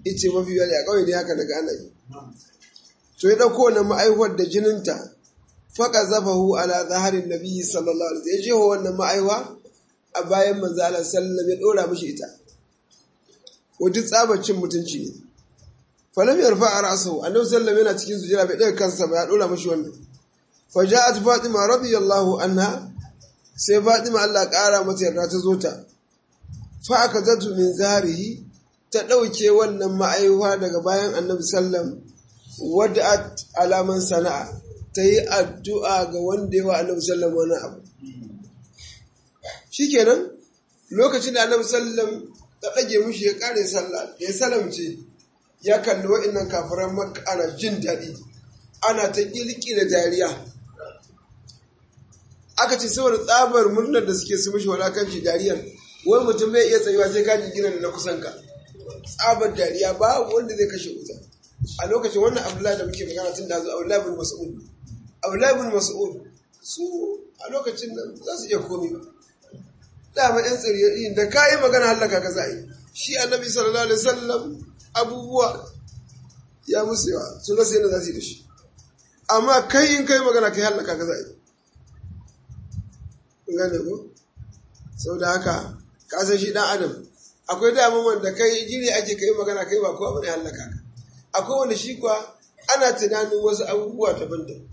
S1: ice mafi yawa a ƙauye ne haka daga ana yi to ya ɗauko wannan ma'aihuwar da jininta faka zafahu ala zaharin nabi sallallahu alaihi wasallam ya jeho wannan ma'aihuwa a bayan manzo Allah sallallahu ya ɗora mishi ita wajen tsabacin mutunci ne falam yarfa a ra'sahu annabi sallallahu yana cikin sujjada bai ɗaga kansa ba ya ɗora mishi wannan faja'at fatima radiyallahu anha sai fatima Allah ƙara mata yarda ta zo ta fa aka zatu min zaharihi ta ɗauke wannan ma'aihuwa daga bayan annabi sallam wadda alaman sana'a ta yi addu'a ga wanda yawa annabi sallam wani abu shikenan lokacin da annabi sallam ta ɗage mushi ya ƙare sallah da ya salamce ya kalli wa'innan kafiran makka ana jin daɗi ana ta ƙilƙi da dariya aka ce saboda tsabar murnar da suke su mishi walakanci dariyar wai mutum bai iya tsayuwa sai ka gina da na kusan ka tsabar dariya babu wanda zai kashe wuta a lokacin wannan abdullahi da muke magana tun da zo abdullahi bin mas'ud abdullahi bin mas'ud su a lokacin nan za su iya komi ba dama yan tsiriyar da ka yi magana hallaka ka za'i shi annabi sallallahu alaihi wasallam abubuwa ya musu yawa su rasa yadda za su yi da shi amma kai in kai magana kai hallaka ka za'i gane ko sau da haka ka san shi dan adam akwai daman wanda kai jiri ake kai magana kai ba kowa bane hallaka ka akwai wanda shi kuwa ana tunanin wasu abubuwa daban-daban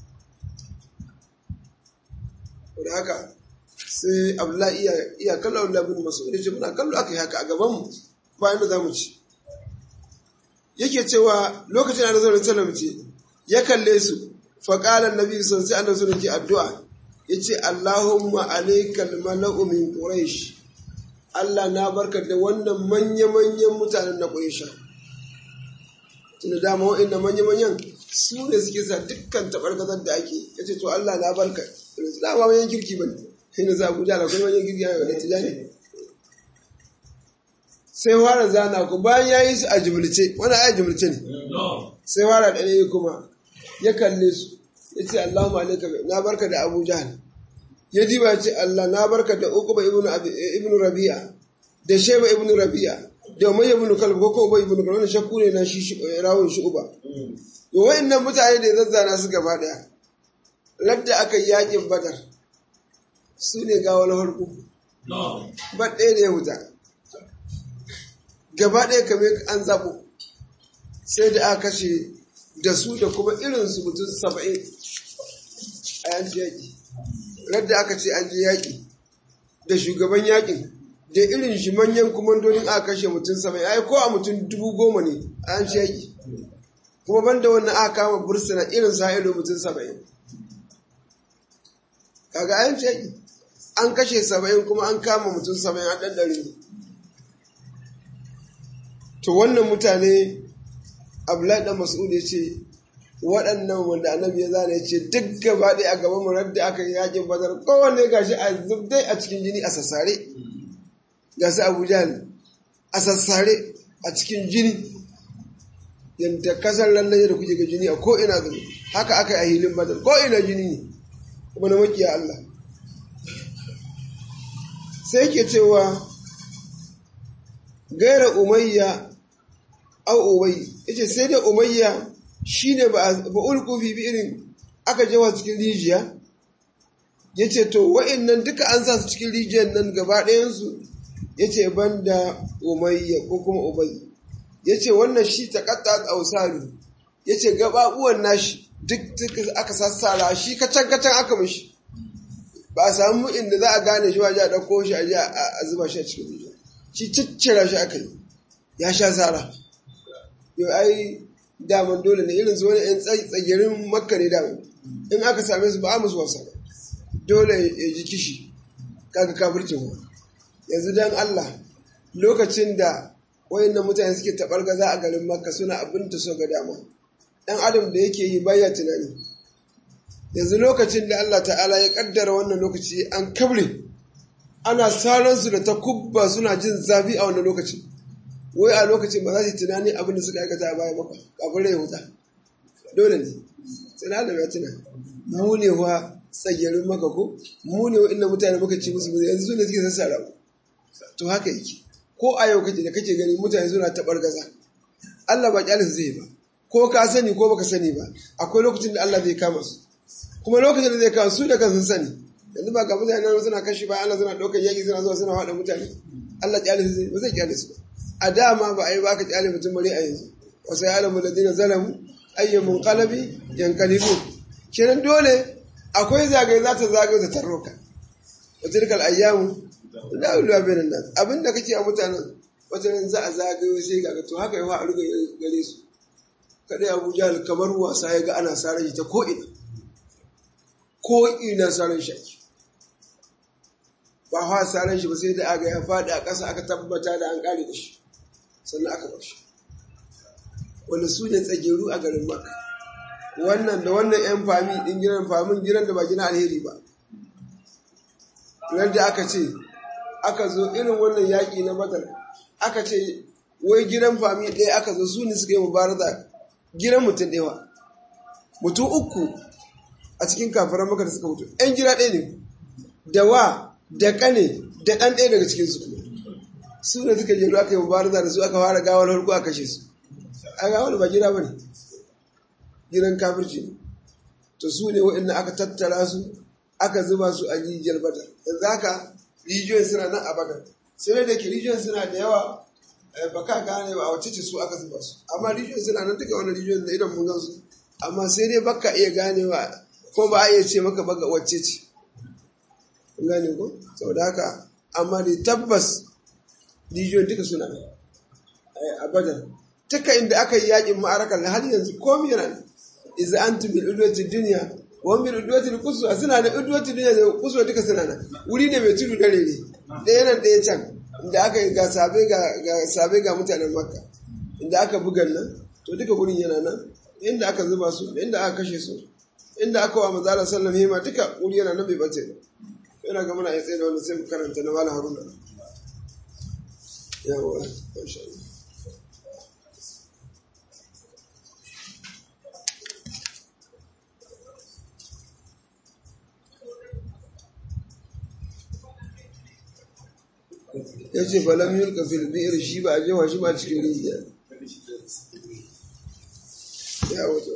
S1: da haka sai abdullahi iya iya kallo abdullahi bin mas'ud yace muna kallo aka yi haka a gaban mu bayan da zamu ci yake cewa lokacin da Rasulullah sallallahu ce ya kalle su fa qala annabi sallallahu alaihi wasallam sai addu'a yace Allahumma alaikal mala'u min quraish Allah na barka da wannan manya-manyan mutanen na Quraysha. Tunda dama wa'inda manya-manyan su ne suke sa dukkan tabarkazar da ake, ya ce, To Allah na barka, su dama manyan kirki ba ne, sai na za ku jala kuma manyan kirki yana da tijani. Sai fara zana ku bayan ya yi su a jimlice, wani aya jimlice ne. Sai fara da ɗaya kuma ya kalle su, ya ce Allahumma alaika na barka da Abu Jahal. ya diba ya ce Allah na barka da Uqba ibn Rabi'a da Shayba ibn Rabi'a da Umayya ibn Kalb ko ko ibn Kalb wannan shakku ne na shi rawun Shu'ba yo wayannan mutane da zazzana su gaba daya ladda aka yi yakin Badar su ne ga wani harku ba ɗaya ne wuta gaba ɗaya kamar an zabo sai da aka kashe da su da kuma irinsu mutum saba'in a yanci yaƙi radda aka ce an je yaƙi da shugaban yaƙin da irin shi manyan kumandonin aka kashe mutum saba'in ai ko a mutum dubu goma ne a yanci yaƙi kuma banda wannan aka kama bursuna irin sa ido mutum saba'in kaga a yanci yaƙi an kashe saba'in kuma an kama mutum saba'in a ɗan ɗari to wannan mutane abdullahi dan mas'ud ya ce waɗannan wanda annabi ya zana ya ce duk gaba ɗaya a gaban murar da aka yi yakin bazar kowanne gashi a zubdai a cikin jini a sassare ga su abu jahal a sassare a cikin jini yadda kasar lallai da kuke ga jini a ko'ina zuwa haka aka yi a hilin bazar ko'ina jini ne kuma na makiya Allah sai ke cewa gaira umayya au ubayy yace sai dai umayya shine ba ba ulku fi irin aka jawa cikin rijiya yace to wa'annan duka an sa su cikin rijiyar nan gaba ɗayan su yace banda umayya ko kuma ubayy yace wannan shi taqatta ausalu yace gababuwan nashi duk aka sassara shi kacan kacan aka mishi ba a samu inda za a gane shi waje a ɗauko shi a zuba shi a cikin rijiya shi ciccira shi aka yi ya sha sara yau ai daman dole ne irin su wani yan tsagirin makka ne daman in aka same su ba a musu wasa dole ya ji kishi kaga kafircin wa yanzu dan Allah lokacin da wayannan mutane suke tabar gaza a garin makka suna abin ta so ga dama dan adam da yake yi baya tunani yanzu lokacin da Allah ta'ala ya kaddara wannan lokaci an kabre ana saransu da ta kubba suna jin zafi a wannan lokacin wai a lokacin ba za su yi tunani abin da suka aikata a baya maka kafin rai huta dole ne tsina da ya tuna mu ne wa tsagerin maka ko mu ne wa inda mutane muka ci musu yanzu su ne suke sassara to haka yake ko a yau kake da kake gani mutane suna taɓar gaza Allah ba kyalin zai ba ko ka sani ko baka sani ba akwai lokacin da Allah zai kama su kuma lokacin da zai kama su da kansu sani yanzu ba ga mutane nan suna kashi ba Allah suna ɗaukar yaƙi suna zuwa suna haɗa mutane Allah kyalin zai ba zai kyalin su ba a dama ba a yi ba ka kyalin mutum bari a yanzu wasu ya alamu ladina zalamu ayyamun qalabi yankalibu kenan dole akwai zagaye za ta zagaye ta tarroka wa tilkal ayyamu da ulwa bainan nas abinda kake a mutanen wata za a zagayo sai ga to haka yawa a ruga gare su kadai Abu Jahl kamar wasa ya ga ana saran shi ta ko ina ko ina saran shi ba hawa saran shi ba sai da aga ya faɗi a ƙasa aka tabbata da an ƙare da shi sannan aka bar shi wanda su ne tsageru a garin Makka wannan da wannan 'yan fami ɗin gidan famin gidan da ba gina alheri ba da aka ce aka zo irin wannan yaƙi na badar aka ce wai gidan fami ɗaya aka zo su ne suka yi mubaraza gidan mutum ɗaya mutum uku a cikin kafaran maka da suka mutu 'yan gida ɗaya ne da wa da ƙane da ɗan ɗaya daga cikinsu su ne suka jeru aka yi mubaraza da su aka fara gawar harko a kashe su a gawar ba gida ba ne gidan kafirci ne to su ne waɗanda aka tattara su aka zuba su a rijiyar badar yanzu haka rijiyoyin suna nan a badar sai da ke rijiyoyin suna da yawa ba ka gane ba a wacce ce su aka zuba su amma rijiyoyin suna nan duka wani rijiyoyin da idan mun gansu amma sai dai baka iya ganewa ko ba a iya ce maka baga wacce ce kun gane ko saboda haka amma dai tabbas rijiyoyin duka suna nan a badar duka inda aka yi yakin ma'arakar har yanzu komi yana nan iza antum bil udwati dunya wa bil udwati al quswa suna da udwati dunya da quswa duka suna nan wuri ne mai tudu dare ne ɗaya nan ɗaya can inda aka yi ga sabe ga ga sabe ga mutanen makka inda aka bugan nan to duka wurin yana nan inda aka zuba su inda aka kashe su inda aka wa manzala sallam hima duka wuri yana nan bai bace ba yana ga muna ya tsaye da wannan sai mu karanta na mala haruna yawa masha Allah ya ce falam yulka fil bi'r shi ba a jewa shi ba cikin rijiya ya wato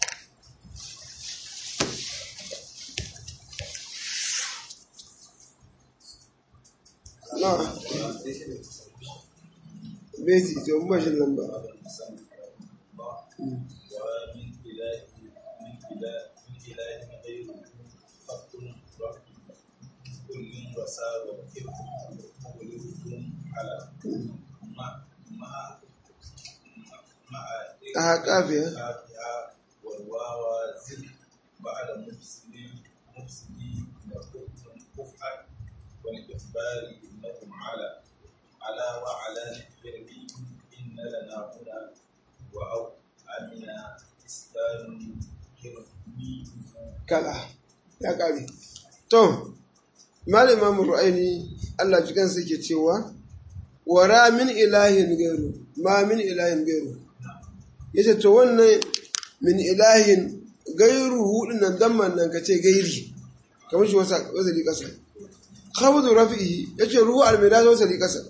S1: na beti to mun bashi lamba a kafiya
S3: بعد مفسد مفسد وحكم كفء والإخبار إنهم على على وعلى الحرب إن لنا هنا وأو أمنا إسكان كرمي
S1: kala ya kare to malama ru'aini Allah jikan sai ke cewa wara min ilahin gairu ma min ilahin gairu yace to wannan min ilahin gairu hudun nan damman nan kace gairi kamar shi wasa wasali kasa khabdu rafihi yace ruhu almidad wasali kasa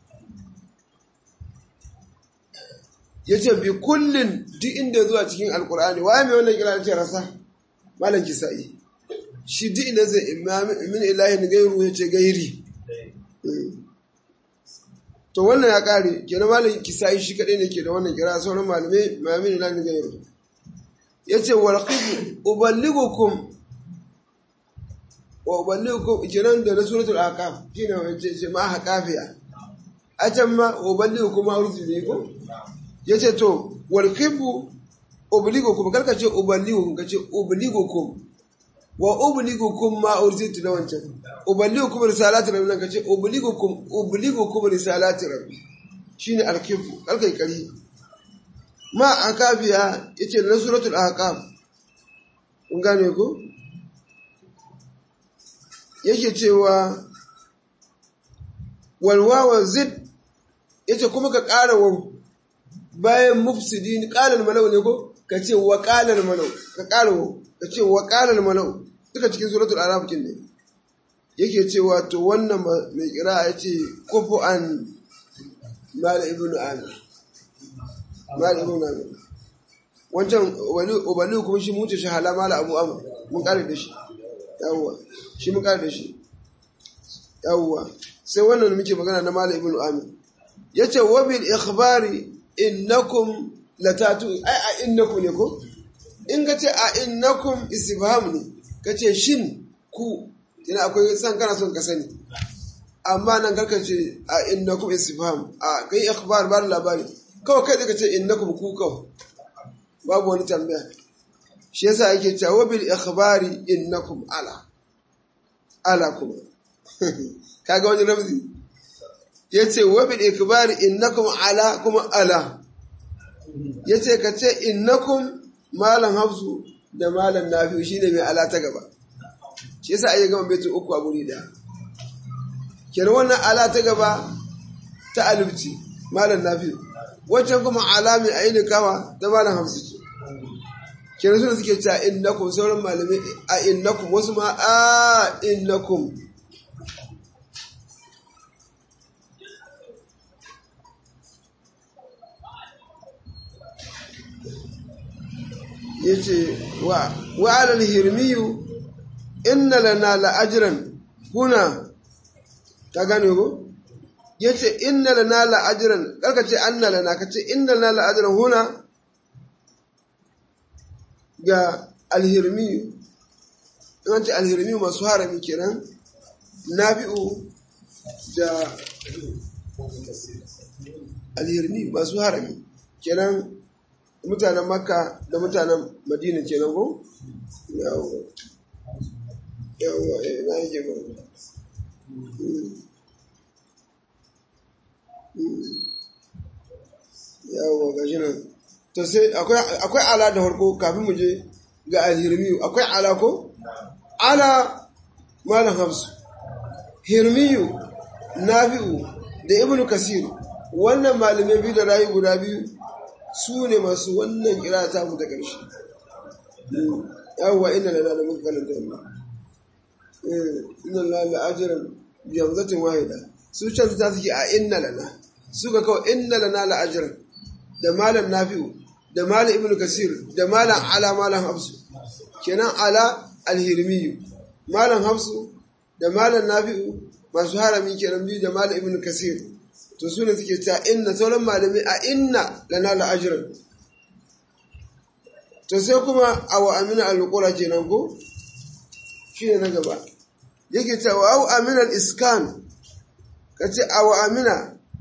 S1: yace bi kullin duk inda zuwa cikin alqur'ani waye mai wannan kira yace rasa malam kisa'i shi duk inda zai min ilahin gairu yace gairi to wannan ya kare kenan malam kisa'i shi kadai ne ke da wannan kira sauran malamai ma min ilahin gairu yace wal qib uballigukum wa uballigukum kenan da na suratul aqaf shine wace ce ma haqafiya a can ma uballigukum ma urzi ko yace to wal qib uballigukum karka ce uballigukum kace uballigukum wa uballigukum ma urzitu da wancan uballigukum risalati rabbi kace uballigukum uballigukum risalati rabbi shine al-qib karka kari ma akafiya yace na suratul ahqaf kun gane ko yake cewa walwawa zid yace kuma ka ƙara wa bayan mufsidin qalal malau ne ko ka ce wa qalal malau ka ƙara wa ka ce wa qalal malau duka cikin suratul araf kin ne yake cewa to wannan mai kira yace kufu an mal ibnu amir mala ibn amir wancan ubali kuma shi mutu shi hala mala abu amr mun kare da shi yawwa shi mun kare da shi yawwa sai wannan muke magana na mala ibn amir yace wa bil ikhbari innakum latatu ai a innakum ne ko in ka ce a innakum istifham ne ka ce shin ku ina akwai san kana son ka sani amma nan karka ce a innakum istifham a kai ikhbar ba labari kawai kai ka ce innakum ku kawai babu wani tambaya shi yasa yake cewa bil ikhbari innakum ala ala kuma kaga wani ramzi yace wa bil ikhbari innakum ala kuma ala yace ka ce innakum malam hafsu da malam nafi shine mai ala ta gaba shi yasa ayi gama baitu uku a guri daya kenan wannan ala ta gaba ta alifci malam nafi wancan kuma ala mai aini kama ta malam hafsu ce kenan suna suke cewa innakum sauran malamai a innakum wasu ma a innakum yace wa wa alal hirmiyu inna lana la ajran kuna ka gane ko yace inna lana la ajran karka ce anna lana kace inna lana la ajran huna ga alhirmiyu in ce alhirmiyu masu harami kenan nafi'u da alhirmiyu masu harami kenan mutanen makka da mutanen madina kenan ko yawo yawo na yake ba yawo ga shi nan to sai akwai ala da harko kafin mu je ga alhirmiyu akwai ala ko ala malam hamsu hirmiyu nafi'u da ibnu kasir wannan malamai biyu da rayu guda biyu su ne masu wannan kira ta mu ta ƙarshe yawwa inda na da muka kalanta wannan inna la la ajran bi hamzatin wahida su can ta suke a inna lana suka kawai inna lana la ajran da malam nafi'u da malam ibnu kasir da malam ala malam hafsu kenan ala alhirmiyu malam hafsu da malam nafi'u masu harami kenan biyu da malam ibnu kasir to su ne suke ta inna sauran malami a inna lana la ajran to sai kuma awa amina al-qura kenan ko shine na gaba yake ta wa au amina al-iskan kace awa amina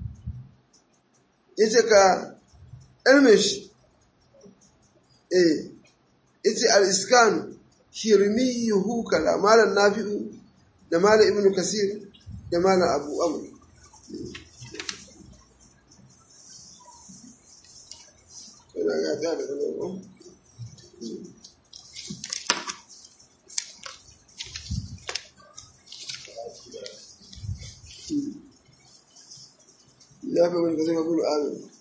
S1: yace ka elmish eh yace al-iskan hirmiyuhu kala malan nafi'u da malan ibnu kasir da malan abu amr ina ga ta da ko ya fi wani kasai mabulu amin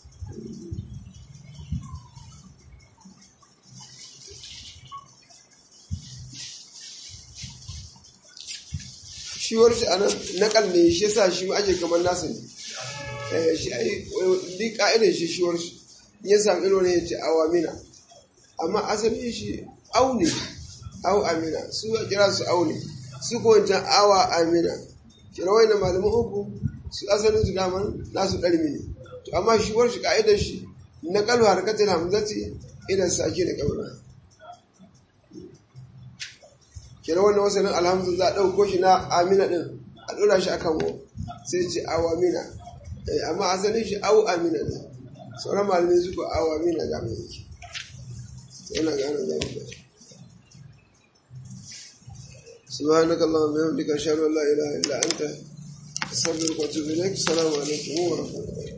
S1: shi wani shi anan na kalle shi yasa shi ake kamar nasa ne shi ai duk ka'idar shi shi wani shi ya samu ilo ne ya ce awamina amma asali shi au ne au amina su kira su au ne su ko wancan awa amina kira wai na malamin uku su asalin su daman nasu ɗarmi ne to amma shi war shi ka'idar shi na kalwa harkatar hamzati idan sake da kauna kira wannan wasanin alhamdu za a ɗauko shi na amina ɗin a ɗora shi akan wo sai ce awamina amma asalin shi au amina ne sauran malamai su ko awamina ga mai yake yana gane zamu da سبحانك اللهم وبحمدك اشهد ان لا اله الا انت استغفرك واتوب اليك السلام عليكم ورحمه الله